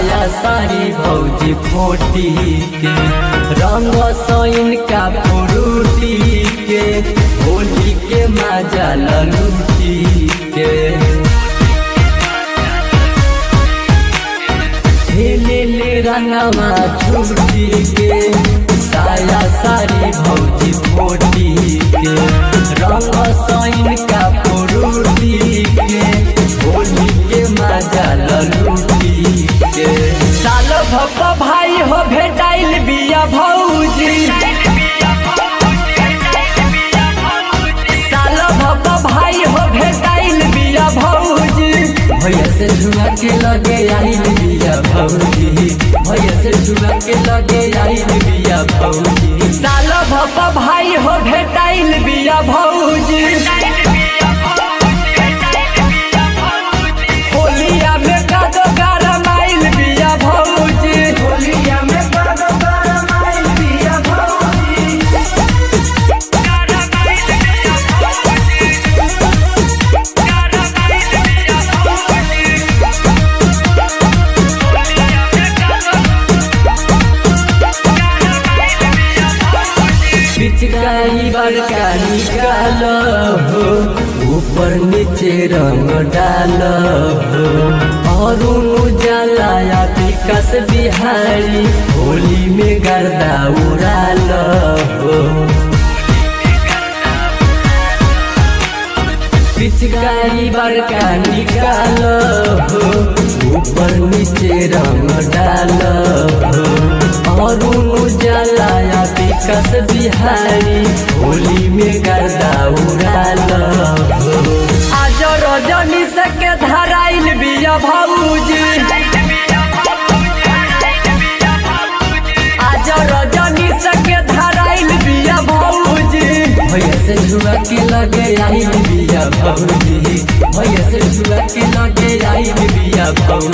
साया सारी भौजी फोटी के रंग सैन का पुरुटी के होली के मजा ललूटी के खेले ले रंगवा छुटी के साया सारी भौजी फोटी के रंग सैन का पुरुटी के होली के मजा ललूटी के साल भप्पा भाई हो भेटाइल बिया भौजी साल भप्पा भाई हो भेटाइल बिया भौजी भैया से झुआ के लगे आइल बिया भौजी भैया से झुआ के लगे आइल बिया भौजी साल भप्पा भाई हो भेटाइल बिया भौजी होलिया में कादो गरम आइल बिया भौजी होलिया में कादो गरम आइल बिया भौजी पिचकारी बड़का निकाल हो ऊपर नीचे रंग डाल हो और उजाला विकास बिहारी होली में गर्दा उड़ाल हो पिचकारी बड़का निकाल हो ऊपर नीचे रंग डाल हो और उजाला विकास बिहारी होली में गर्दा उड़ाल हो आज रजनी सके धराइल बिया भौजी आज रजनी सके धराइल बिया भौजी भैया से झुआ के लगे आइल बिया भौजी भैया से झुआ के लगे आइल बिया भौजी